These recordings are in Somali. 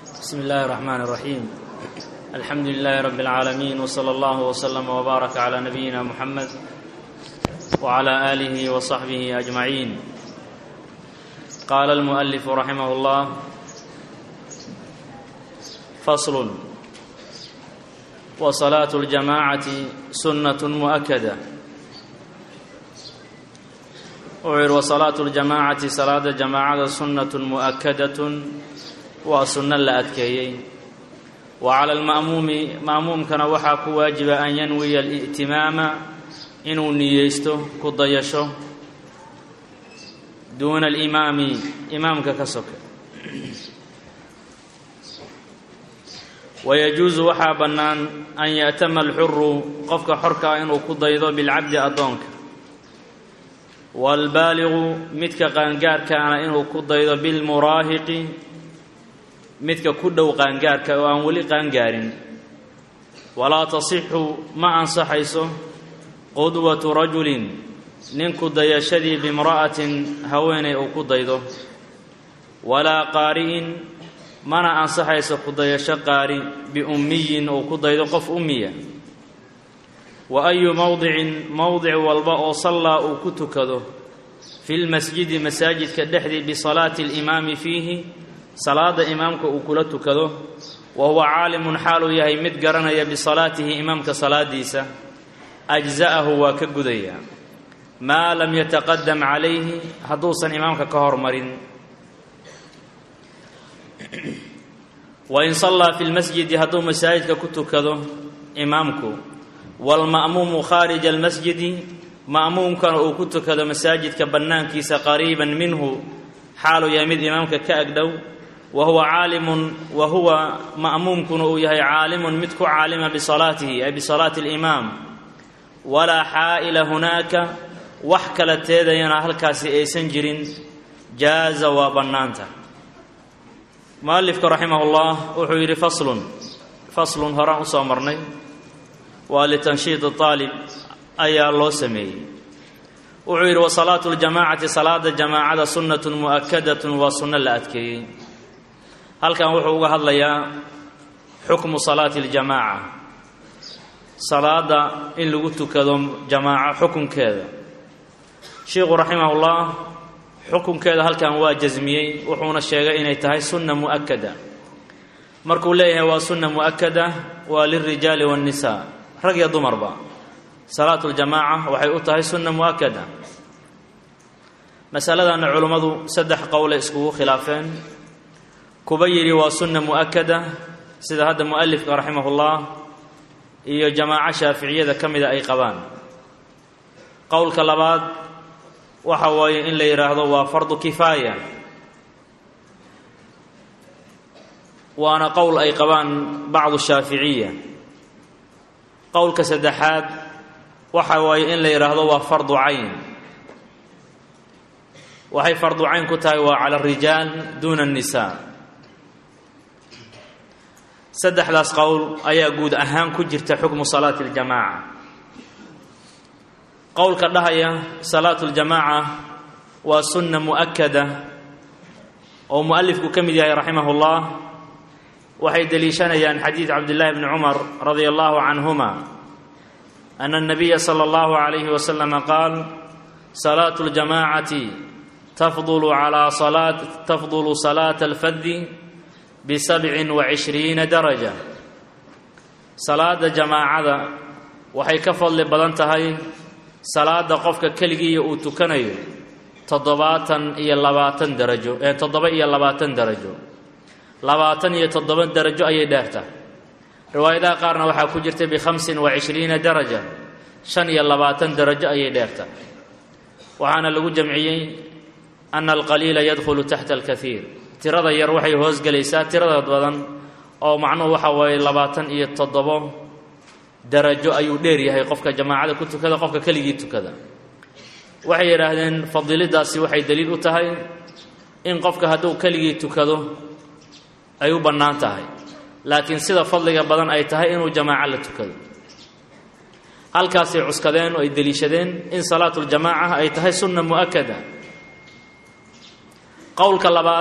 بسم الله الرحمن الرحيم الحمد لله رب العالمين وصلى الله وسلم وبارك على نبينا محمد وعلى اله وصحبه اجمعين قال المؤلف رحمه الله فصل وصلاه الجماعه سنه مؤكده wuxuu yidhi wasalaatu ljamaacati salaada jamaacada sunnatun mu'akadatun waa sunno la adkeeyey wa cala alma'muumi ma'muumkana waxaa ku waajiba an yanwiya ali'timaama inuu niyeysto ku dayasho duuna alimaami imaamka ka soka wayajuusu waxaa bannaan an ya'tama alxuru qofka xorkaa inuu ku daydo bilcabdi addoonka waalbaaligu midka qaangaarkaana inuu ku daydo bilmuraahiqi midka ku dhow qaangaarka oo aan weli qaangaarin walaa tasixu ma ansaxayso qudwatu rajulin ninku dayashadii bimra'atin haweenay uu ku daydo walaa qaari'in mana ansaxayso ku dayasho qaari biummiyin uu ku daydo qof ummiya wa ayu mowdicin mowdic walba oo sallaa uu ku tukado fi lmasjidi masaajidka dhexdii bisalaati alimaami fiihi salaada imaamka uu kula tukado wa huwa caalimun xaaluu yahay mid garanaya bisalaatihi imaamka salaadiisa ajza'ahu waa ka gudaya maa lam yataqadam calayhi hadduusan imaamka ka hormarin wain sallaa fi lmasjidi hadduu masaajidka ku tukado imaamku waalma'muumu khaarija almasjidi ma'muumkana uu ku tukado masaajidka bannaankiisa qariiban minhu xaaluu yahay mid imaamka ka agdhow wa huwa caalimun wa huwa ma'muumkuna uu yahay caalimun mid ku caalima bisalaatihi ay bisalaati alimaam walaa xaa'ila hunaaka wax kala teedayana halkaasi aysan jirin jaaza waa bannaanta mualifka raximah ullah wuxuu yidhi faslun faslun horaan usoo marnay waa litanshiid aalib ayaa loo sameeyey wuxuu yidhi wasalaatu ljamaacati salaada jamaacada sunnatun mu'akadatun waa sunno la adkeeyey halkan wuxuu uga hadlayaa xukmu salaati ljamaaca salaada in lagu tukado jamaaco xukunkeeda sheikhu raximahullah xukunkeeda halkan waa jasmiyey wuxuuna sheegay inay tahay sunna mu'akada markuu leeyahay waa sunna mu'akada waa lilrijaali waannisaa rag iyo dumarba salaatu ljamaaca waxay u tahay sunna mu'akada masaladanna culummadu saddex qowlay iskugu khilaafeen kuba yidhi waa sunna mu'akada sida hadda mu'alifka raximahullah iyo jamaaco shaaficiyada ka mida ay qabaan qowlka labaad waxa waaye in la yidhaahdo waa fardu kifaaya waana qowl ay qabaan bacdu shaaficiya qowlka saddexaad waxa waaye in la yidhaahdo waa fardu cayn waxay fardu cayn ku tahay waa cala arijaal duuna annisaa saddexdaas qowl ayaa guud ahaan ku jirta xukmu salaati aljamaaca qowlka dhahaya salaatu ljamaaca waa sunna mu'akada oo mu'alifku ka mid yahay raximah ullah waxay deliishanayaan xadiid cabdillahi bni cumar radia allahu canhuma ana الnabiya slى اllahu عalayhi waslama qaal salaatu اljamacati tafdulu calaa salaat tafdulu salaata alfadi bisabcin wacishriina daraja salaada jamaacada waxay ka fadli badan tahay salaada qofka keligiiya uu tukanayo toddobaatan iyo labaatan darajo ee toddoba iyo labaatan darajo labaatan iyo toddoba darajo ayay dheertahay riwaayadaha qaarna waxaa ku jirta bikhamsin wa cishriina daraja shan iyo labaatan darajo ayay dheertahay waxaana lagu jamciyey ana alqaliila yadkhulu taxta alkaiir tirada yar waxay hoosgelaysaa tirada badan oo macnuhu waxa waaye labaatan iyo toddobo darajo ayuu dheer yahay qofka jamaacada ku tukada qofka keligii tukada waxay yidhaahdeen fadiilidaasi waxay daliil u tahay in qofka hadduu keligii tukado ay u bannaan tahay laakiin sida fadliga badan ay tahay inuu jamaaco la tukado halkaasay cuskadeen oo ay deliishadeen in salaatu ljamaaca ay tahay sunna mu'akada qowlka labaad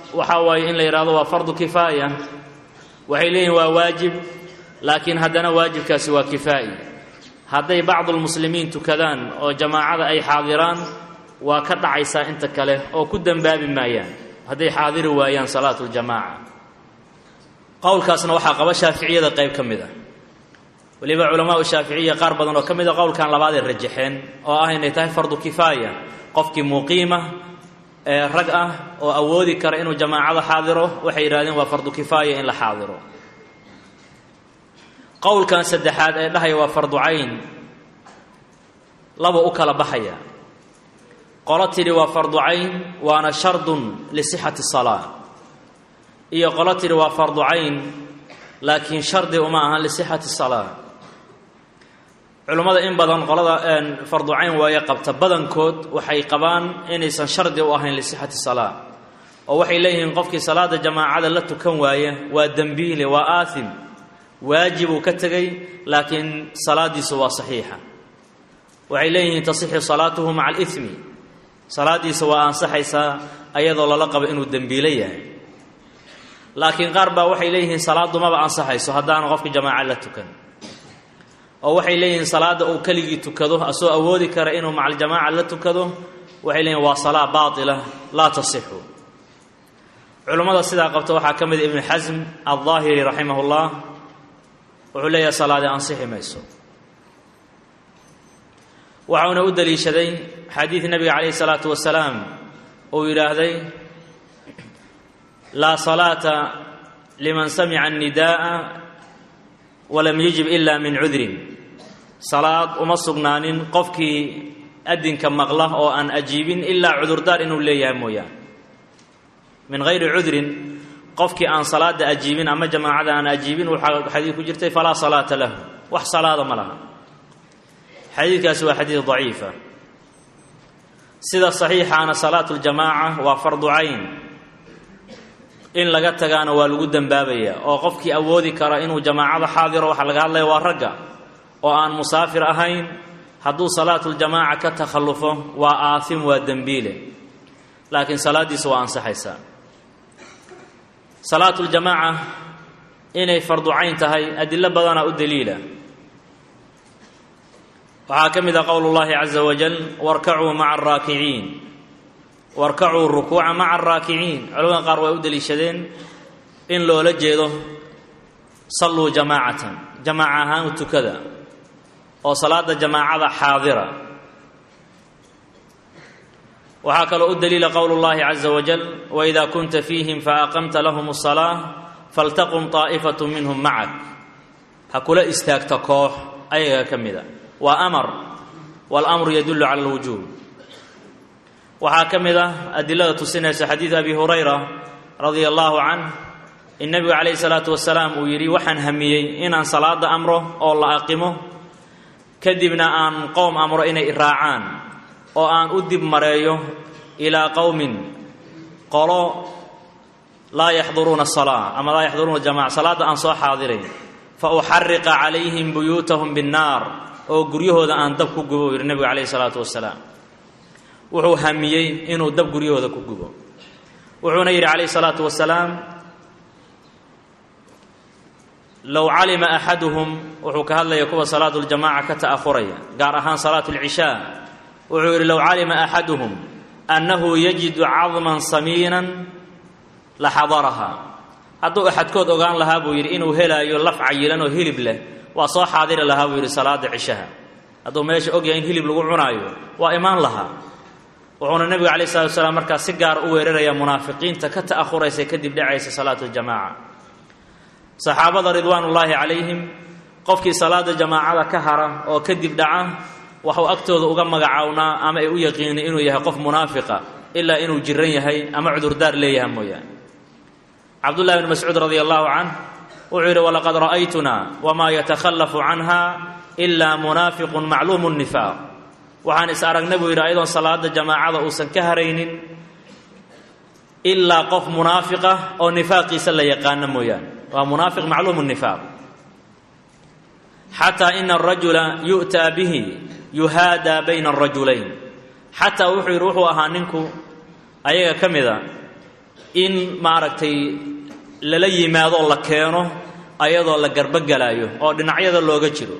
waxaa waaye in la yidhahdo waa fardu kifaaya waxay leeyihin waa waajib laakiin haddana waajibkaasi waa kifaa'i hadday bacdulmuslimiin tukadaan oo jamaacada ay xaadiraan waa ka dhacaysaa inta kale oo ku dembaabi maayaan hadday xaadiri waayaan salaatu ljamaaca qowlkaasna waxaa qaba shaaficiyada qayb ka mid a weliba culamaau shaaficiya qaar badan oo ka mid a qowlkan labaaday rajaxeen oo ah inay tahay fardu kifaaya qofkii muqiima ee rag ah oo awoodi kara inuu jamaacada xaadiro waxay yidhahdeen waa fardu kifaaya in la xaadiro qowlkan saddexaad ee dhahaya waa fardu cayn laba u kala baxaya qolo tidhi waa fardu cayn waana shardun lisixati salaa iyo qolo tidhi waa fardu cayn laakiin shardi uma ahan lisixati salaa culummada in badan qolada fardu cayn waaye qabta badankood waxay qabaan inaysan shardi u ahayn lisixati salaa oo waxay leeyihiin qofkii salaada jamaacada la tukan waaya waa dembiile waa aathim waajibuu ka tegay laakiin salaadiisu waa saxiixa waxay leeyihiin tasixu salaatuhu maca alimi salaadiisa waa ansaxaysaa ayadoo lala qabo inuu dembiilo yahay laakiin qaar baa waxay leeyihiin salaaddu maba ansaxayso haddaanu qofka jamaaca la tukan oo waxay leeyihiin salaadda uu keligii tukado asoo awoodi kara inuu maca aljamaaca la tukado waxay leeyihin waa salaa baatila laa tasixu culummada sidaa qabta waxaa ka mid ibnu xasm aldaahiri raximah ullah wuxuu leeyahay salaadii ansixi mayso waxauna u daliishaday xadiid nebiga calayhi salaatu wasalaam uu yidhaahday laa salaata liman samica annidaaa walam yujib ila min cudrin salaad uma sugnaanin qofkii adinka maqla oo aan ajiibin ilaa cudurdaar inuu leeyahay mooyaan min hayri cudrin qofkii aan salaada ajiibin ama jamaacada aan ajiibin waxaa xadiid ku jirtay falaa salaata lahu wax salaada ma laha xadiidkaasi waa xadiid daciifa sida saxiixaana salaatu ljamaaca waa fardu cayn in laga tagaana waa lagu dembaabaya oo qofkii awoodi kara inuu jamaacada xaadiro waxaa laga hadlaya waa ragga oo aan musaafir ahayn hadduu salaatuljamaaca ka takhallufo waa aathim waa dembiile laakiin salaaddiisa waa ansaxaysaa salaatuljamaaca inay fardu cayn tahay adilo badanaa u daliila waxaa ka mid ah qowl اllahi caza wajal warkacuu maca araakiciin warkacuu rukuuca maca araakiciin culamada qaar way u daliishadeen in loola jeedo salluu jamaacatan jamaaca ahaan u tukada oo salaada jamaacada xaadira waxaa kaloo u daliila qowl اllahi caza wajal waida kunta fiihim faaqamta lahum الsalaaة faltaqum طaa'ifat minhum macak ha kula istaagta koox ayaga ka mida waa amar waاlamru yadulu cala اlwujuub waxaa ka mid ah adilada tusinaysa xadiid abi hurayra radia allahu canh in nebigu calayhi salaatu wasalaam uu yidhi waxaan hamiyey inaan salaada amro oo la aqimo kadibna aan qowm amro inay iraacaan oo aan u dib mareeyo ilaa qowmin qolo laa yaxduruuna asalaa ama laa yaxduruuna jamaca salaadda aan soo xaadirayn fa uxariqa calayhim buyuutahum binnaar oo guryahooda aan dab ku gubo yidhi nebigu calayhi salaatu wasalaam wuxuu hamiyey inuu dab guryahooda ku gubo wuxuuna yidhi calayhi salaatu wasalaam low calima axaduhum wuxuu ka hadlaya kuwa salaatu ljamaca ka ta'ahuraya gaar ahaan salaatu lcishaa wuxuu yidhi low calima axaduhum annahu yajidu cadman samiinan la xadaraha hadduu axadkood ogaan lahaa buu yidhi inuu helaayo laf cayilan oo hilib leh waa soo xaadiri lahaa buu yidhi salaada cishaha hadduu meesha ogyahay in hilib lagu cunaayo waa imaan lahaa wuxuuna nebigu calayh salatu wasalaam markaas si gaara u weerarayaa munaafiqiinta ka ta'ahuraysa kadib dhacaysa salaatu ljamaca saxaabada ridwaanullaahi calayhim qofkii salaada jamaacada ka hara oo kadib dhaca waxuu agtooda uga magacawnaa ama ay u yaqiinin inuu yahay qof munaafiqa ilaa inuu jiran yahay ama cudurdaar leeyahay mooyaane cabdullahi bni mascuud radia allahu canh wuxuu yidhi walaqad ra'aytunaa wamaa yatakhallafu canha ilaa munaafiqun macluumu nifaaq waxaan is aragnay buu yidhi ayadoon salaada jamaacada uusan ka haraynin ilaa qof munaafiqa oo nifaaqiisa la yaqaano mooyaane waa munaafiq macluumu nifaaq xataa ina arajula yu'taa bihi yuhaadaa bayna arajulayn xataa wuxuu yidhi wuxuu ahaa ninku ayaga ka mida in maaragtay lala yimaadoo la keeno ayadoo la garbogelaayo oo dhinacyada looga jiro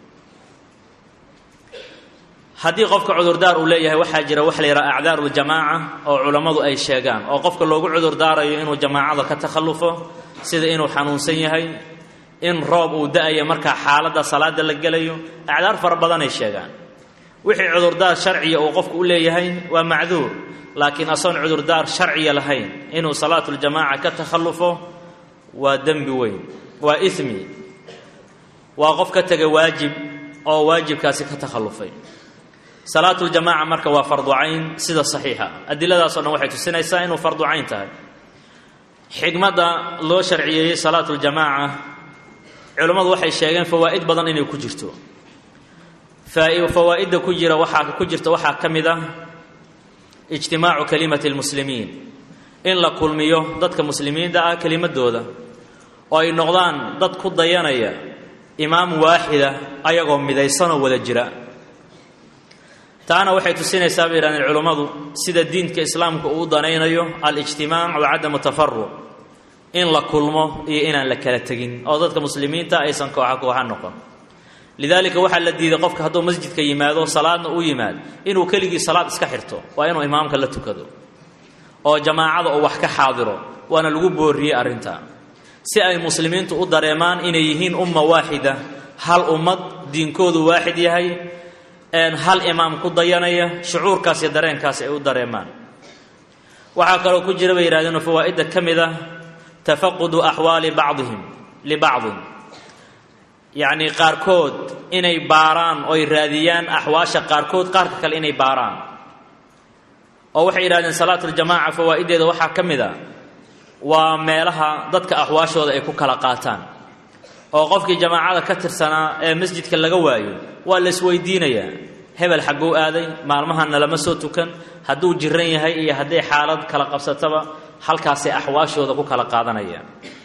haddii qofka cudurdaar uu leeyahay waxaa jira waxa la yidhaha acdaaru ljamaaca oo culammadu ay sheegaan oo qofka loogu cudurdaarayo inuu jamaacada ka takhallufo sida inuu xanuunsan yahay in roob uu da-ayo markaa xaaladda salaada la gelayo acdaar fara badanay sheegaan wixii cudurdaar sharciya uu qofku u leeyahay waa macduur laakiin asoon cudurdaar sharciya lahayn inuu salaatuljamaaca ka takhallufo waa dembi weyn waa ismi waa qof ka tega waajib oo waajibkaasi ka takhallufay salaatuljamaaca marka waa fardu cayn sida saxiixa adiladaasoo dhan waxay tusinaysaa inuu fardu cayn tahay xigmadda loo sharciyeeyey salaatuljamaaca culammadu waxay sheegeen fawaa'id badan inay ku jirto fawaa'idda ku jira waxaa ku jirta waxaa ka mid ah ijtimaacu kalimati lmuslimiin in la kulmiyo dadka muslimiinta ah kelimadooda oo ay noqdaan dad ku dayanaya imaam waaxida ayagoo midaysanoo wada jira taana waxay tusinaysaa bay yidhahdeen culummadu sida diinka islaamka uu danaynayo alijtimaac wa cadamu tafaruq in la kulmo iyo inaan la kala tegin oo dadka muslimiinta aysan kooxa kooxa noqon lidaalika waxaa la diiday qofka hadduu masjidka yimaado salaadna u yimaad inuu keligii salaad iska xirto waa inuu imaamka la tukado oo jamaacada uu wax ka xaadiro waana lagu booriyey arrinta si ay muslimiintu u dareemaan inay yihiin umma waaxida hal ummad diinkoodu waaxid yahay hal imaam ku dayanaya shucuurkaas iyo dareenkaas ay u dareemaan waxaa kaloo ku jira bay yidhahdeen fawaa'idda ka mid ah tafaqudu axwaali bacdihim libacdin yacnii qaarkood inay baaraan oy raadiyaan axwaasha qaarkood qaarka kale inay baaraan oo waxay yidhahdeen salaatuljamaaca fawaa'iddeeda waxaa ka mid a waa meelaha dadka axwaashooda ay ku kala qaataan oo qofkii jamaacada ka tirsanaa ee masjidka laga waayo waa la isweydiinayaa hebel xagguu aaday maalmahanna lama soo tukan hadduu jiran yahay iyo hadday xaalad kala qabsataba halkaasay axwaashooda ku kala qaadanayaan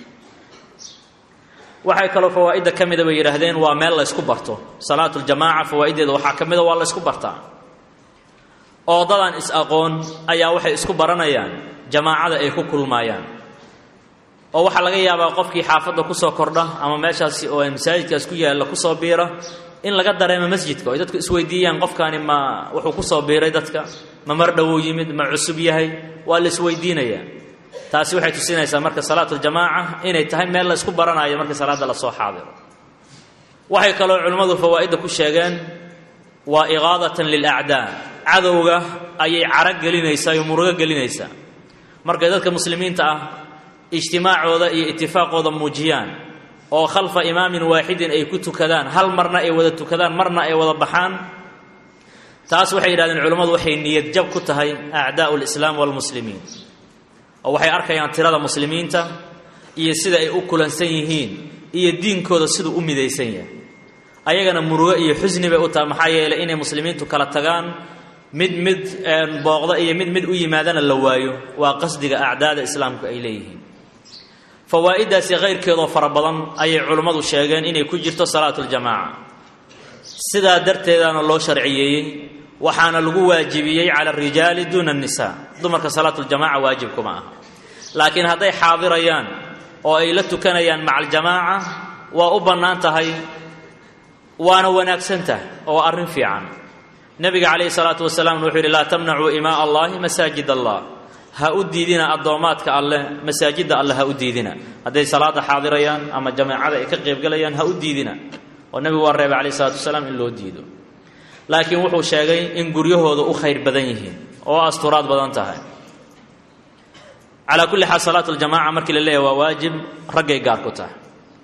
waxay kaloo fawaa'idda ka mida bay yidhaahdeen waa meel la ysku barto salaatuljamaaca fawaa'iddeeda waxaa ka mida waa la ysku bartaa oo dadaan is-aqoon ayaa waxay isku baranayaan jamaacada ay ku kulmaayaan oo waxaa laga yaabaa qofkii xaafadda kusoo kordha ama meeshaasi oo masaajidkaas ku yaalla kusoo biira in laga dareemo masjidka oy dadku isweydiiyaan qofkaani ma wuxuu kusoo biiray dadka ma mar dhowuu yimid ma cusub yahay waa la isweydiinayaa taasi waxay tusinaysaa marka salaatuljamaaca inay tahay meel la ysku baranayo markii salaadda lasoo xaadiro waxay kaloo culimmadu fawaa'idda ku sheegeen waa iqaadatan lilacdaa cadowga ayay caro gelinaysaa iyo murugo gelinaysaa markay dadka muslimiinta ah ijtimaacooda iyo itifaaqooda muujiyaan oo khalfa imaamin waaxidin ay ku tukadaan hal marna ay wada tukadaan marna ay wada baxaan taas waxay yidhahdeen culimmadu waxay niyad jab ku tahay acdaa'u lislaam waalmuslimiin oo waxay arkayaan tirada muslimiinta iyo sida ay u kulansan yihiin iyo diinkooda siduu u midaysan yahay ayagana murugo iyo xusni bay u tahay maxaa yeelay inay muslimiintu kala tagaan mid mid booqda iyo mid mid u yimaadana la waayo waa qasdiga acdaada islaamku ay leeyihiin fawaa'iddaasi kayrkeedoo fara badan ayay culimmadu sheegeen inay ku jirto salaatuljamaaca sidaa darteedaana loo sharciyeeyey waxaana lagu waajibiyey cala arijaali duuna annisaa dumarka salaatuljamaaca waajib kuma aha laakiin hadday xaadirayaan oo ay la tukanayaan maca aljamaaca waa u bannaan tahay waana wanaagsan tahay oo arrin fiican nebiga calayhi salaatu wasalaam wuxuu yidhi laa tamnacuu imaa allahi masaajid allah ha u diidina addoommaadka alleh masaajidda alleh ha u diidina hadday salaada xaadirayaan ama jamaacada ay ka qaybgalayaan ha u diidina oo nebigu waa reebay calayhi salatu wasalaam in loo diido laakiin wuxuu sheegay in guryahooda u khayr badan yihiin oo asturaad badan tahay calaa kulli xaal salaatu ljamaca markii la leeyahy waa waajib raggay gaar ku tahay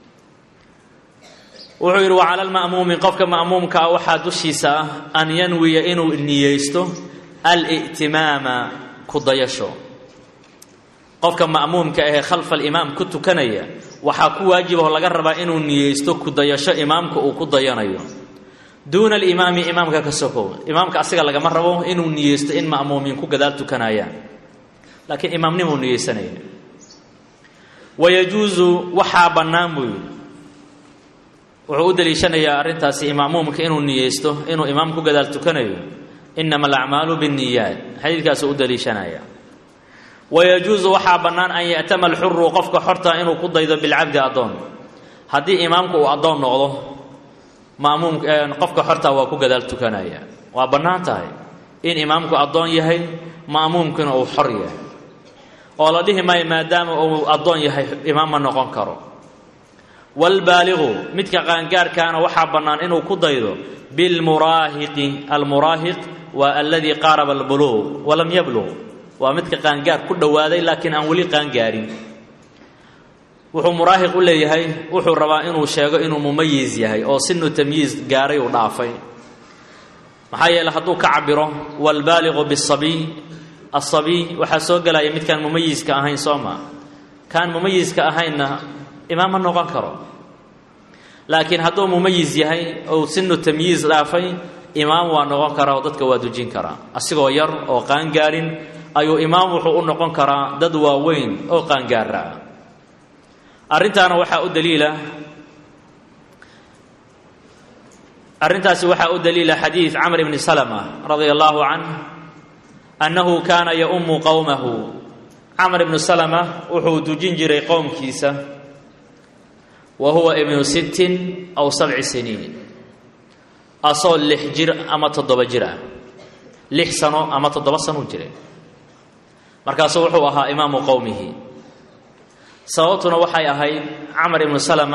wuxuu yidhi wa cala alma'muumi qofka ma'muumka ah waxaa dushiisa ah an yanwiya inuu niyeysto al'timaama ku dayasho qofka ma'muumka ahee khalfa alimaam ku tukanaya waxaa ku waajibahoo laga rabaa inuu niyeysto ku dayasho imaamka uu ku dayanayo duuna alimaami imaamka ka sokow imaamka asiga lagama rabo inuu niyeysto in ma'muumiin ku gadaal tukanayaan laakiin imaamnimuu niyeysanaya wayajuusu waxaa bannaan buu yidhi wuxuu u daliishanayaa arrintaasi imaamuumka inuu niyeysto inuu imaam ku gadaal tukanayo inama alacmaalu binniyaat xadiidkaasuu u daliishanaya wayajuusu waxaa bannaan an ya'tama alxuru qofka xorta inuu ku daydo bilcabdi addoon haddii imaamku uu addoon noqdo maamuum qofka xorta waa ku gadaal tukanaya waa bannaan tahay in imaamku addoon yahay ma'muumkuna uu xor yahay oo la dhihi maayo maadaama uu addoon yahay imaam ma noqon karo waalbaaligu midka qaangaarkaana waxaa bannaan inuu ku daydo bilmuraahiqi almuraahiq waa aladii qaaraba albuluuq walam yabluq waa midka qaangaar ku dhowaaday laakiin aan weli qaangaarin wuxuu muraahiq u leeyahay wuxuu rabaa inuu sheego inuu mumayiz yahay oo sinu tamyiiz gaaray uu dhaafay maxaa yeele hadduu ka cabiro waalbaaliqu bisabiy asabiy waxaa soo gelaya midkaan mumayiska ahayn soo maa kaan mumayiska ahaynna imaam ma noqon karo laakiin hadduu mumayiz yahay ou sinu tamyiiz dhaafay imaam waa noqon karaa oo dadka waa dujin karaa asigoo yar oo qaangaarin ayuu imaam wuxuu u noqon karaa dad waaweyn oo qaangaara ah arrintaana waxaa u daliila arrintaasi waxaa u daliila xadiid camr bni salma radia allahu canh annahu kaana yaummu qowmahu camr ibnu salma wuxuu dujin jiray qowmkiisa wa huwa ibnu sittin aw sabci siniin asoo lix jir ama toddoba jir ah lix sano ama toddoba sanuu jiray markaasuu wuxuu ahaa imaamu qowmihi sababtuna waxay ahayd camar ibnu salama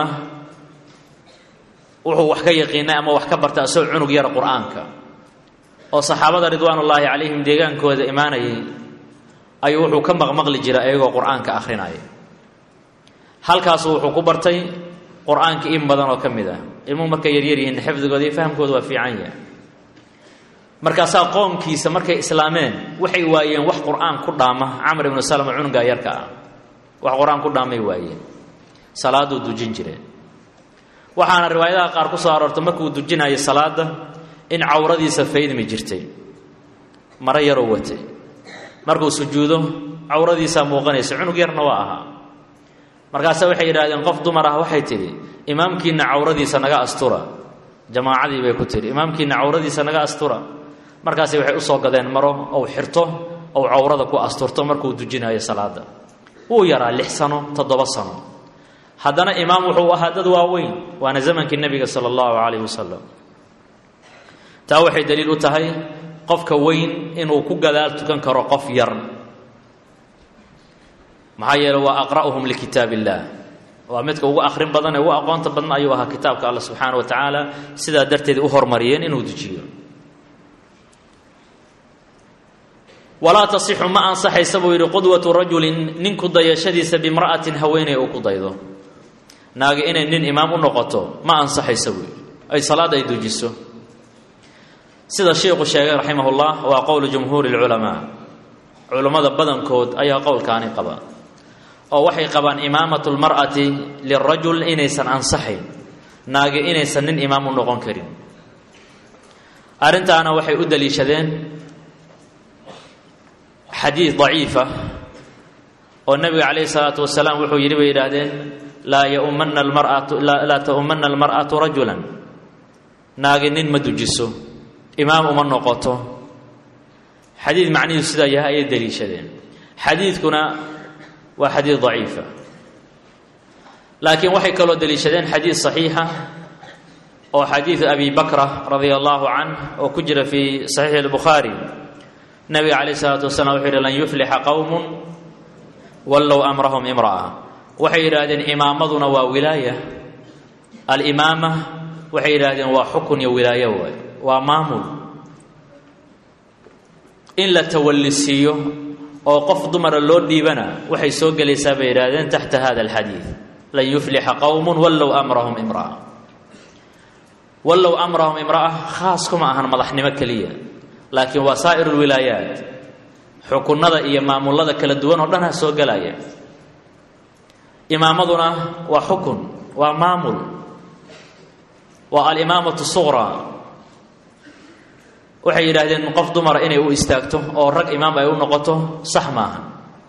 wuxuu wax ka yaqiinay ama wax ka bartay asagoo cunug yara qur-aanka oo saxaabada ridwaanullaahi calayhim deegaankooda imaanayay ayuu wuxuu ka maqmaqli jiray ayagoo qur-aanka akhrinaya halkaasu wuxuu ku bartay qur-aanka in badan oo ka mid ah ilmuhu markay yaryar yihiin xifdigooda iyo fahamkooda waa fiican yahay markaasaa qoomkiisa markay islaameen waxay waayeen wax qur-aan ku dhaama camar ibnu salama cunugaa yarka ah wax qur-aan ku dhaamay waayeen salaaduu dujin jireen waxaana riwaayadaha qaar ku soo aroortay markuu dujinayo salaada in cawradiisa faydmi jirtay maro yaroo watay markuu sujuudo cawradiisaa muuqanaysa cunug yarna waa ahaa markaase waxay yidhahdeen qof dumar ah waxay tidhi imaamkiina cawradiisa naga astura jamaacadii bay ku tidhi imaamkiina cawradiisa naga astura markaasi waxay usoo gadeen maro ou xirto ou cawrada ku asturto markuu dujinayo salaada wuu yaraa lix sano toddoba sano haddana imaam wuxuu ahaa dad waaweyn waana zamankii nebiga sala allahu calayh wasalam taa waxay daliil u tahay qofka weyn inuu ku gadaal tukan karo qof yar maxaa yeele waa aqra'uhum likitaab illaah waa midka ugu akhrin badan ee ugu aqoonta badan ayuu ahaa kitaabka alla subxaana wa tacaala sidaa darteed u hormariyeen inuu dejiyo walaa tasixu ma ansaxaysa buu yidhi qudwatu rajulin ninku dayashadiisa bimra'atin haweeney uu ku daydo naagi inay nin imaam u noqoto ma ansaxaysa buu yidhi ay salaad ay dujiso sida sheikhu sheegay raximahullah waa qowlu jumhuuri lculamaa culammada badankood ayaa qowlkaani qaba oo waxay qabaan imaamatu lmar'ati lirajul inaysan ansaxayn naagi inaysan nin imaam u noqon karin arrintaana waxay u daliishadeen xadiid daciifa oo nebiga calayhi salaatu wasalaam wuxuu yidhi bay yidhaahdeen laa yaumana almar'atu laa ta'umana almar'atu rajulan naagi nin ma dujiso imaam uma noqoto xadiid macnihiisu sidaa yahay ayay daliishadeen xadiidkuna waa xadiid daciifa laakiin waxay kaloo daliishadeen xadiid saxiixa oo xadiidu abi bakra radia allahu canh oo ku jira fii saxiixi albukhaari nabiga calayh isalaatu wasalaam wuxuu yidhi lan yuflixa qowmun wallow amrahum imra'a waxay yidhaahdeen imaamaduna waa wilaaya alimaama waxay yidhaahdeen waa xukun iyo wilaayo waay waa maamul in la tawallisiiyo oo qof dumara loo dhiibana waxay soo gelaysaa bay yidhahdeen taxta hada alxadiid lan yuflixa qowmun wallow amrahum imra'a wallow amrahum imra'a khaas kuma ahan madaxnimo keliya laakiin waa saa'ir lwilaayaat xukunnada iyo maamullada kala duwan oo dhanha soo gelaya imaamaduna waa xukun waa maamul waa alimaamatu suqraa waxay yidhaahdeen qof dumara inay u istaagto oo rag imaam ay u noqoto sax maaha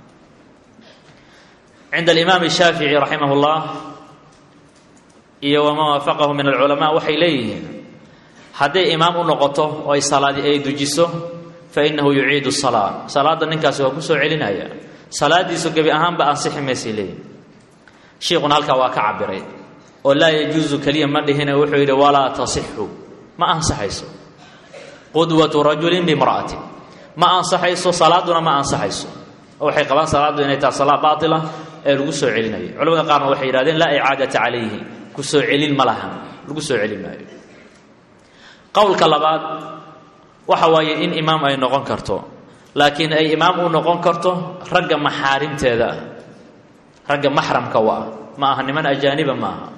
cinda alimaam shaafici raximah اllah iyo waman waafaqahu min alculamaa waxay leeyihiin hadday imaam u noqoto oo ay salaadi ay dujiso fa inahu yuciidu salaa salaadda ninkaasi waa ku soo celinaya salaadiisu gebi ahaanba ansixi maysay leeyihin shiikhuna halkaa waa ka cabiray oo laa yajuusu keliya ma dhihine wuxuu yidhi walaa tasixu ma ansaxayso qudwatu rajulin bimra'atin ma ansaxayso salaaduna ma ansaxayso oo waxay qabaan salaaddu inay tahay salaa baatila ee lagu soo celinayo culamada qaarna waxay yidhahdeen laa icaadata calayhi ku soo celin ma lahan lagu soo celin maayo qowlka labaad waxa waaye in imaam ay noqon karto laakiin ay imaam u noqon karto ragga maxaarimteeda ah ragga maxramka u ah ma aha niman ajaaniba ma aha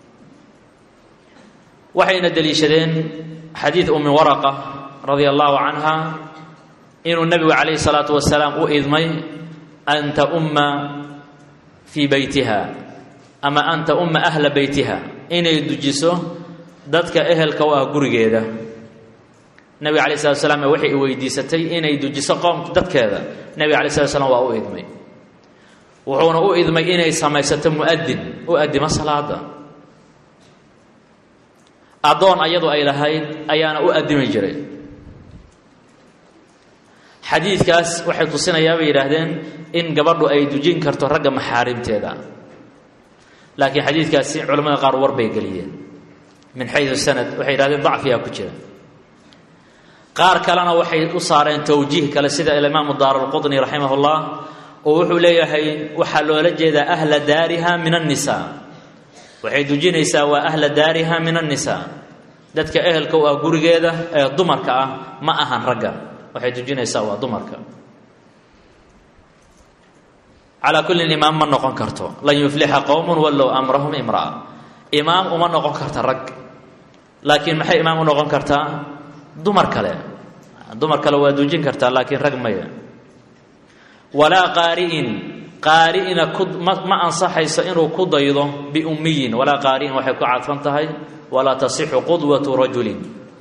waxayna deliishadeen xadiid ummi waraqa radia allahu canha inuu nebigu calayhi salaatu wasalaam u idmay an taumma fii beytiha ama an taumma ahla beytiha inay dujiso dadka ehelka u ah gurigeeda nebiga alay slat slam waxay weydiisatay inay dujiso qoom dadkeeda nebiga alay slat slam waa u idmay wuxuuna u idmay inay samaysato muadin u adimo salaada addoon ayadu ay lahayd ayaana u adimi jiray xadiidkaas waxay tusinayaa bay yidhaahdeen in gabadhu ay dujin karto ragga maxaarimteeda laakiin xadiidkaasi culamada qaar war bay geliyeen min xayu sanad waxay yidhahdeen dacfiyaa ku jira qaar kalena waxay u saareen towjiih kale sida alimaamu daarulqudni raximah ullah oo wuxuu leeyahay waxaa loola jeedaa ahla daariha min annisaa waxay dujinaysaa waa ahla daariha min annisaa dadka ehelka u ah gurigeeda ee dumarka ah ma ahan ragga waxay dujinaysaa waa dumarka calaa kullin imaam ma noqon karto lan yuflixa qowmun wallow amrahum imra'a imaam uma noqon karta rag laakiin maxay imaam u noqon kartaa dumar kale dumar kale waa dujin kartaa laakiin rag maya walaa qaari'in qaari'ina ku ma ma ansaxayso inuu ku daydo biummiyin walaa qaari'in waxay ku cadfan tahay walaa tasixu qudwatu rajulin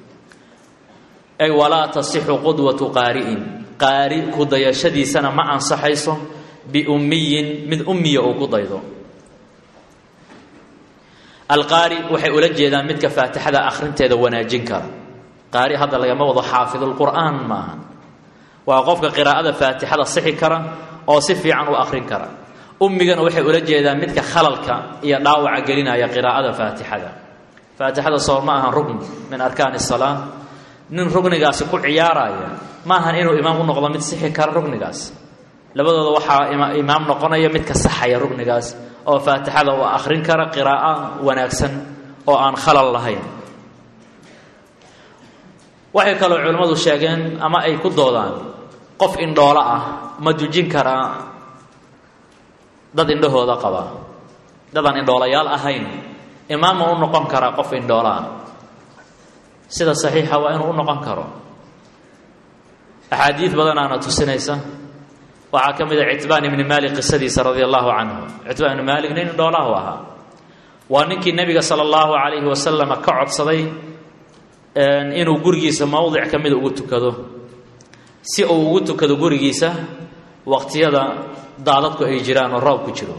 ay walaa tasixu qudwatu qaari'in qaari ku dayashadiisana ma ansaxayso biummiyin mid ummiya uu ku daydo alqaari waxay ula jeedaan midka faatixada akhrinteeda wanaajin kara qaari hadda lagama wado xaafidulqur'aan maaha waa qofka qiraa'ada faatixada sixi kara oo si fiican u akhrin kara ummigana waxay ula jeedaan midka khalalka iyo dhaawaca gelinaya qiraa'ada faatixada faatixada soo ma ahan rugn min arkaani salaa nin rugnigaasi ku ciyaaraya ma ahan inuu imaam u noqdo mid sixi kara rugnigaas labadooda waxaa imaam noqonaya midka saxaya rugnigaas oo faatixada uu akhrin kara qiraa'o wanaagsan oo aan khalal lahayn waxay kaloo culimmadu sheegeen ama ay ku doodaan qof indhoolo ah ma dujin karaa dad indhahooda qaba dadaan indhoolayaal ahayn imaamma u noqon karaa qof indhoolo ah sida saxiixa waa inuu u noqon karo axaadiid badanaana tusinaysa waxaa ka mid a citbaan ibni maalik qisadiisa radia allahu canhu citbaan ibni maalik nin indhoolaahu ahaa waa ninkii nebiga sala allahu calayhi wasalama ka codsaday inuu gurigiisa mowdic ka mida ugu tukado si uu ugu tukado gurigiisa waqtiyada daadadku ay jiraan oo roob ku jiro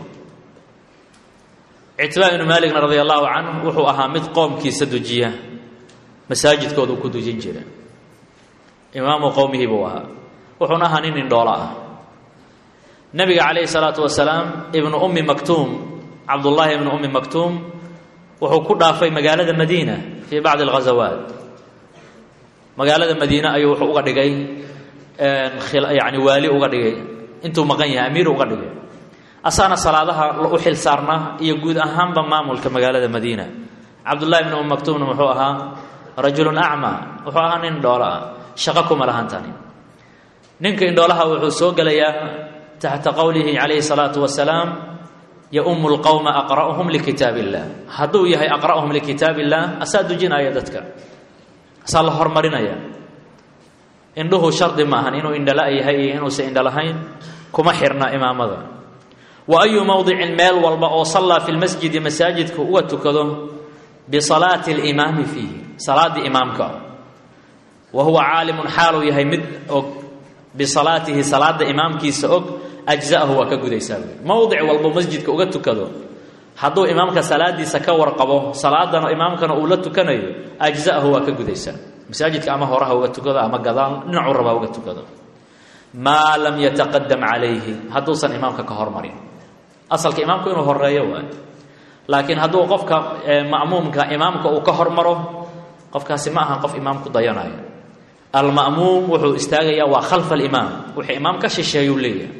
citbaan ibnu maaligna radia allahu canhu wuxuu ahaa mid qoomkiisa dujiya masaajidkooda uu ku dujin jira imaamu qowmihii buu ahaa wuxuuna ahaa nin indhoolo ah nebiga calayhi salaatu wasalaam ibnu ummi maktuum cabdullaahi ibnu ummi maktuum wuxuu ku dhaafay magaalada madiina fii bacdi alghazawaat magaalada madiine ayuu wuxuu uga dhigay yani waali uga dhigay intuu maqan yahay amiir uga dhigay asaana salaadaha u xil saarnaa iyo guud ahaanba maamulka magaalada madiina cabdullahi ibnu ummi maktuumna muxuu ahaa rajulun acmaa wuxuu ahaa nin indhoolo ah shaqo kuma lahan tani ninka indhoolaha wuxuu soo gelayaa taxta qowlihi calayhi salaatu wasalaam yaumu lqowma aqra'uhum likitaab illah hadduu yahay aqra'uhum likitaab illah asaa dujinaya dadka asaa la hormarinaya indhuhu shardi ma ahan inuu indhala yahay iyo inuusan indhalahayn kuma xirna imaamada wa ayu mowdicin meel walba oo sallaa fi lmasjidi masaajidka uga tukado bisalaati alimaami fiihi salaaddii imaamka wa huwa caalimun xaaluu yahay mid og bisalaatihi salaada imaamkiisa og ajza'ahu waa ka gudaysaa mowdic walbo masjidka uga tukado hadduu imaamka salaadiisa ka warqabo salaadana imaamkana uu la tukanayo ajza'ahu waa ka gudaysaa masaajidka ama horaha uga tukado ama gadaal dhinacuu rabaa uga tukado maa lam yataqadam calayhi hadduusan imaamka ka hormarin asalka imaamku inuu horeeyo waay laakiin hadduu qofka ma'muumka imaamka uu ka hormaro qofkaasi ma ahan qof imaam ku dayanayo alma'muum wuxuu istaagayaa waa khalfa alimaam wuxuu imaam ka shisheeyuu leeyahay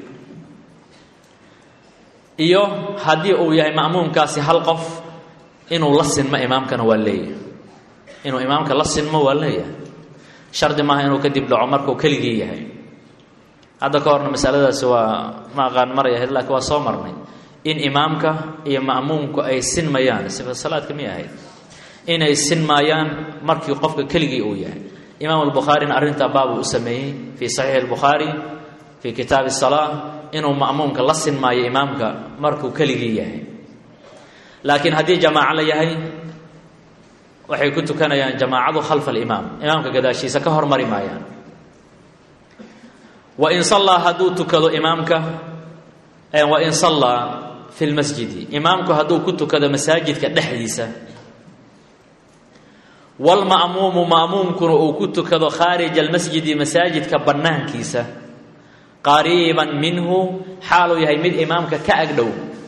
iyo haddii uu yahay ma'muumkaasi hal qof inuu la sinmo imaamkana waa leeyahay inuu imaamka la sinmo waa leeyahay shardi maaha inuu kadib dhaco markuu keligii yahay hadda ka horna masaladaasi waa ma aqaan maray ahayd laakiin waa soo marnay in imaamka iyo ma'muumku ay sinmayaan sifa salaadka miyay ahayd inay sinmaayaan markii qofka keligii uu yahay imaam albukhaarina arrintaa baabuu u sameeyey fii saxiixi albukhaari fii kitaabi salaa inuu ma'muumka la sinmaayo imaamka markuu keligii yahay laakiin haddii jamaaco la yahay waxay ku tukanayaan jamaacadu khalfa alimaam imaamka gadaashiisa ka hormari maayaan wain sallaa hadduu tukado imaamka wain sallaa fi lmasjidi imaamku hadduu ku tukado masaajidka dhexdiisa wlma'muumu ma'muumkuna uu ku tukado khaarija almasjidi masaajidka bannaankiisa qariiban minhu xaaluu yahay mid imaamka ka agdhow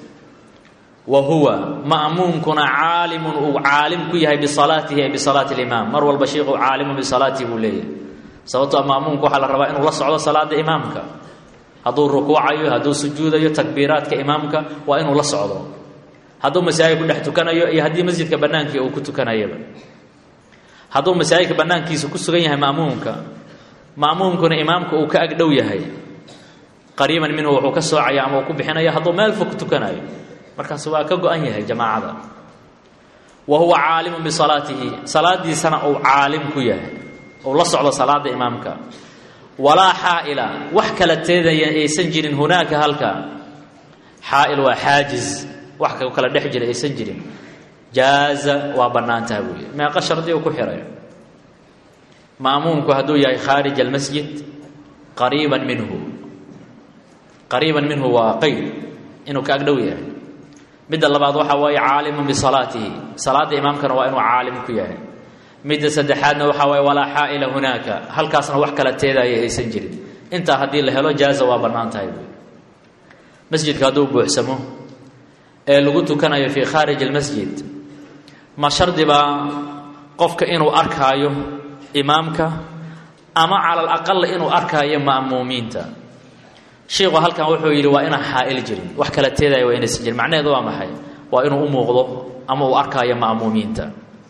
wa huwa ma'muumkuna caalimun uu caalim ku yahay bisalaatihi ay bisalaati limaam mar walba sheikhu caalimun bisalaatihi buu leeyahay sababtoo ma'muumka waxaa la rabaa inuu la socdo salaada imaamka hadduu rukuucayo hadduu sujuudayo takbiiraadka imaamka waa inuu la socdo hadduu masaajid ku dhex tukanayo iyo haddii masjidka bannaankii uu ku tukanayaba hadduu masaajidka bannaankiisa ku sugan yahay ma'muumka ma'muumkuna imaamka uu ka agdhow yahay qariiban minhu wuxuu ka soocaya ama uu ku bixinaya hadduu meel fog ku tukanayo markaas waa ka go-an yahay jamaacada wa huwa caalimun bisalaatihi salaadiisana uu caalim ku yahay uu la socdo salaada imaamka walaa xaa'ila wax kala teedaya aysan jirin hunaaka halka xaa'il waa xaajiz wax kala dhex jira aysan jirin jaaza waa bannaan taha buuyi meeqa shardi uu ku xihay ma'muumku hadduu yahay khaarij almasjid qariiban minhu qariiban minhu waa qeyd inuu ka agdhow yahay midda labaad waxaa waaye caalimun bisalaatihi salaadda imaamkana waa inuu caalim ku yahay midda saddexaadna waxaa waaye walaa xaa'ila hunaaka halkaasna wax kala teedaya aysan jirin intaa haddii la helo jaaza waa bannaan tahay buuyi masjidka hadduu buuxsamo ee lagu tukanayo fii khaarij almasjid ma shardi baa qofka inuu arkaayo imaamka ama cala alaqal inuu arkaayo ma'muumiinta sheikhu halkan wuxuu yidhi waa inaan xaa'il jirin wax kala teedaya waa inaysan jirin macnaheedu waa maxay waa inuu u muuqdo ama uu arkaayo ma'muumiinta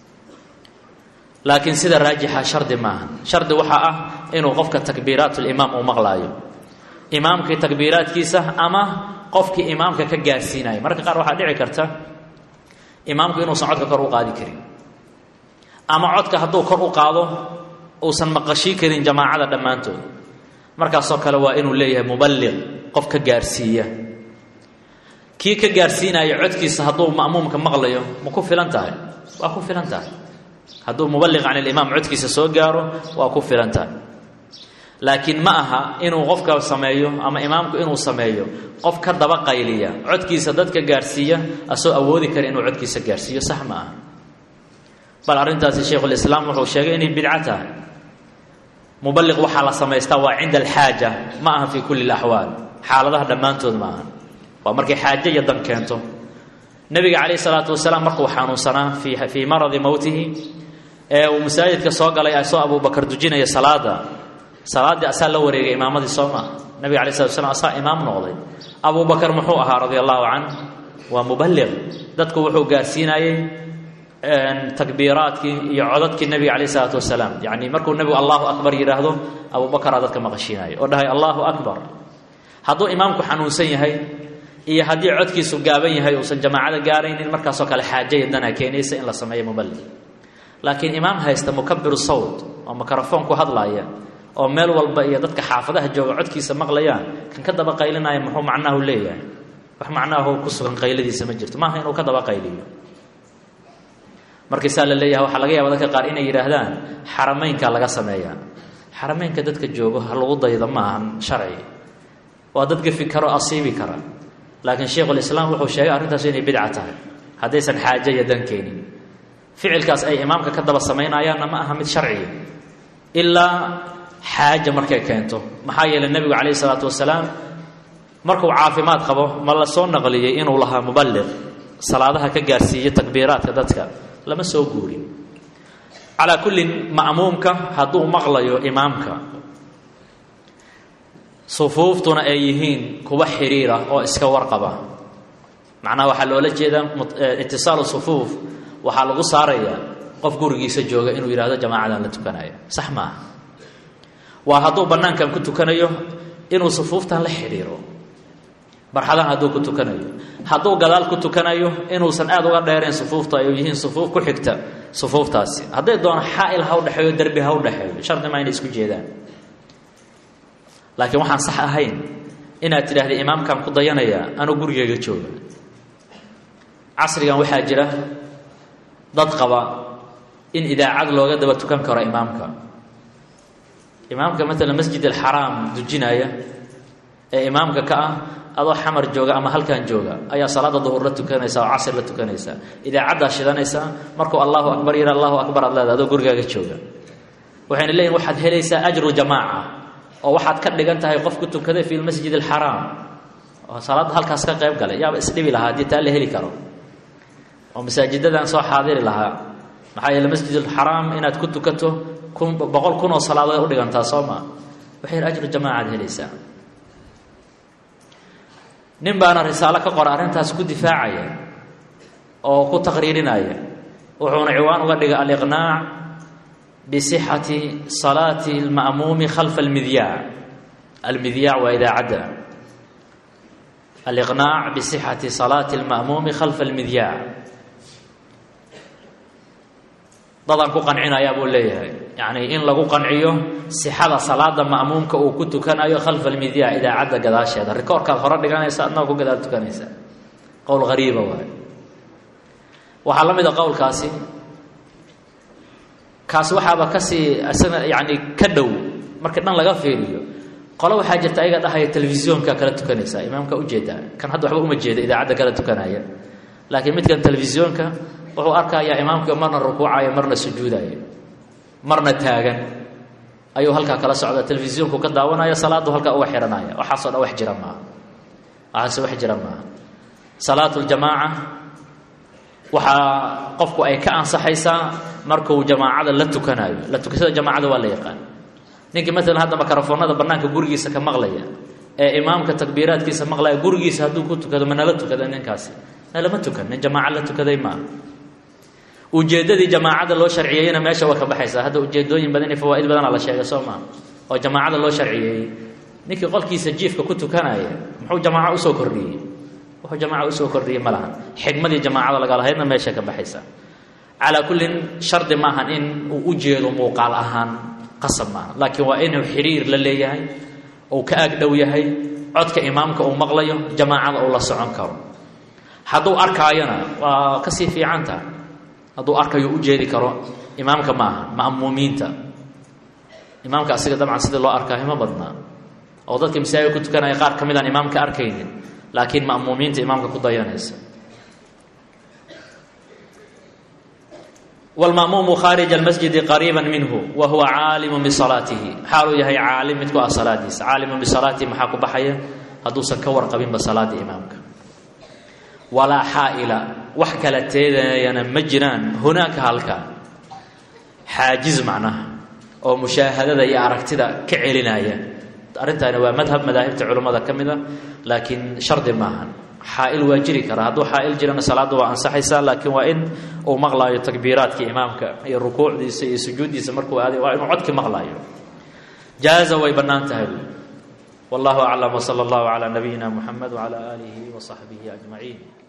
laakiin sida raajixa shardi maaha shardi waxaa ah inuu qofka takbiiraatulimaam uu maqlaayo imaamkii takbiiraadkiisa ama qofkii imaamka ka gaarsiinayo mararka qaar waxaa dhici karta imaamku inuusan codka kor u qaadi karin ama codka hadduu kor u qaado uusan maqashii karin jamaacada dhammaantood markaasoo kale waa inuu leeyahay muballiq qof ka gaarsiiya kii ka gaarsiinaya codkiisa hadduu ma'muumka maqlayo ma ku filan tahay waa ku filan tahay hadduu muballiq can ilimaam codkiisa soo gaaro waa ku filan tahay laakiin ma aha inuu qofka sameeyo ama imaamku inuu sameeyo qof ka daba qayliya codkiisa dadka gaarsiiya asoo awoodi kara inuu codkiisa gaarsiiyo sax ma aha bal arrintaasi shaykhulislaam wuxuu sheegay inay bidco tahay muballiq waxaa la samaystaa waa cinda alxaaja ma aha fii kulli alaxwaal xaaladaha dhammaantood ma aha waa markay xaajo iyo dan keento nebiga calayh isalaatu wasalaam markuu xanuunsanaa fii fii maradi mowtihi ee uu masaajidka soo galay asoo abubakar dujinaya salaada salaaddii asaa la wareegay imaamadii soo maa nabiga alay slat slam asaa imaam noqday abubakar muxuu ahaa radia allahu canh waa muballiq dadku wuxuu gaarsiinayey takbiiraadkii iyo codadkii nebiga calayh isalaatu wasalaam yacni markuu nebigu allahu akbar yidhaahdo abubakaraa dadka maqashiinaya oo dhahay allahu akbar hadduu imaamku xanuunsan yahay iyo haddii codkiisu gaaban yahay uusan jamaacada gaaraynin markaasoo kale xaajaya dana keenaysa in la sameeyo muballiq laakiin imaam haysta mukabiru sawt oo mikrofoon ku hadlaaya oo meel walba iyo dadka xaafadaha jooga codkiisa maqlayaan kan ka daba qaylinaya muxuu macnaahu leeyahay wax macnaahu ku sugan qayladiisa ma jirto maaha inuu ka daba qayliyo markaisaa la leeyahay waxaa laga yaaba dadka qaar inay yidhaahdaan xarameynka laga sameeyaa xarameynka dadka joogo ha lagu daydo ma ahan sharci waa dad gafi karo asiibi kara laakiin sheikhulislaam wuxuu sheegay arrintaas inay bidca tahay haddaysan xaajo iyo dan keenin ficilkaas ay imaamka ka daba samaynayaanna ma aha mid sharciya ilaa xaaja markay keento maxaa yeeley nebigu calayhi salaatu wasalaam markuu caafimaad qabo ma la soo naqliyey inuu lahaa muballiq salaadaha ka gaarsiiyo takbiiraadka dadka lama soo guurin calaa kullin ma'muumka hadduu maqlayo imaamka sufuuftuna ay yihiin kuwa xiriira oo iska warqaba macnaha waxaa loola jeedaa itisaalu sufuuf waxaa lagu saarayaa qof gurigiisa jooga inuu yidhahdo jamaacadan la tukanayo sax maaha waa hadduu bannaankan ku tukanayo inuu sufuuftan la xidhiiro barxadahan hadduu ku tukanayo hadduu gadaal ku tukanayo inuusan aada uga dheerayn sufuufta ay yihiin sufuuf ku xigta sufuuftaasi hadday doono xaa'il ha u dhexeeyo derbi ha u dhexeeyo shardi maa inay isku jeedaan laakiin waxaan sax ahayn inaad tidhaahda imaamkaan ku dayanayaa anuu gurigeyga jooga casrigan waxaa jira dad qaba in idaacad looga daba tukan karo imaamka imaamka maalan masjid alxaraam dujinaya ee imaamka ka ah adoo xamar jooga ama halkan jooga ayaa salaada duhur la tukanaysa oo casr la tukanaysa idaacaddaa shidanaysaa markuu allahu akbar yidha allahu akbar aad leeda adoo gurigaaga jooga waxayna leeyihin waxaad helaysaa ajru jamaaca oo waxaad ka dhigan tahay qof ku tukaday fi lmasjid alxaraam oo salaadda halkaas ka qayb galay yaaba isdhibi lahaa haddii taa la heli karo oo masaajidadan soo xaadiri lahaa maxaa yeele masjid alxaraam inaad ku tukato kun boqol kun oo salaadood u dhigantaa soo maa waxay ajru jamaacaad helaysaa nin baana risaalo ka qora arrintaas ku difaacaya oo ku taqriirinaya wuxuuna ciwaan uga dhigay aliqnaac bisixati salaati alma'muumi khalfa almidyaac almidyaac waa idaacadda aliqnaac bisixati salaati alma'muumi khalfa almidyaac dadaan ku qancinayaa buu leeyahay yacnii in lagu qanciyo sixada salaada ma'muumka uu ku tukanayo khalfa almidyaa idaacadda gadaasheeda rikoorkaad hore dhiganaysa adnaa ku gadaal tukanaysa qowl hariiba waay waxaa la mid a qowlkaasi kaasi waxaaba kasii isana yacni ka dhow markii dhan laga fiiriyo qolo waxaa jirta ayaga dhahaya telefisyoonka kala tukanaysa imaamka ujeedaa kan hadda waxba uma jeeda idaacadda kala tukanaya laakiin midkan telefisyoonka wuxuu arkayaa imaamkii marna rukuucaya marna sujuudaya marna taagan ayuu halkaa kala socda telefisyoonku ka daawanaya salaadu halkaa uga xihanaya waxaasoo dhan wax jira maaha waxaase wax jira maaha salaatu ljamaaca waxaa qofku ay ka ansaxaysaa markuu jamaacada la tukanayo la tukashada jamaacada waa la yaqaan ninkii maalan hadda makarafoonada bannaanka gurigiisa ka maqlaya ee imaamka takbiiraadkiisa maqlaya gurigiisa hadduu ku tukado ma nala tukada ninkaasi nalama tukan nin jamaaca la tukaday maaha ujeeddadii jamaacada loo sharciyeeyena meesha waa ka baxaysaa hadda ujeedooyin badan iyo fawaa'id badana la sheegay soo maa oo jamaacada loo sharciyeeyey ninkii qolkiisa jiifka ku tukanaya muxuu jamaaco usoo kordhiyey wuxuu jamaaca usoo kordhiyey ma lahan xigmadii jamaacada lagalahaydna meesha ka baxaysa calaa kullin shardi maahan in uu u jeedo muuqaal ahaan qasab maaha laakiin waa inuu xiriir la leeyahay uu ka aag dhow yahay codka imaamka uu maqlayo jamaacada uu la socon karo hadduu arkaayona waa kasii fiican tahay hadduu arkayo u jeedi karo imaamka maaha ma'muumiinta imaamka asiga dabcan sidii loo arkaayo ma badnaa oo dadka masaajid ku tukanaya qaar ka mid aan imaamka arkaynin laakiin ma'muumiinta imaamka ku dayanaysa wlma'muumu khaarija almasjidi qariiba minhu wa huwa caalimu bisalaatihi xaaluu yahay caalim mid ku ah salaadiisa caalimu bisalaatihi maxaa ku baxaya hadduusan ka warqabinba salaada imaamka walaa xaa'ila wax kala teedayana ma jiraan hunaaka halka xaajiz macnaha oo mushaahadada iyo aragtida ka celinaya arrintaani waa madhab madaahibta culummada ka mid a laakiin shardi maahan xaa'il waa jiri karaa hadduu xaa'il jirana salaadda waa ansaxaysaa laakiin waa in uu maqlaayo takbiiraadka imaamka iyo rukuucdiisa iyo sujuuddiisa markuu aaday waa inuu codki maqlaayo jaaza way bannaan tahay wallahu aclam wsala allahu calaa nabiyina muxamed wcala aalihi wa saxbihi ajmaciin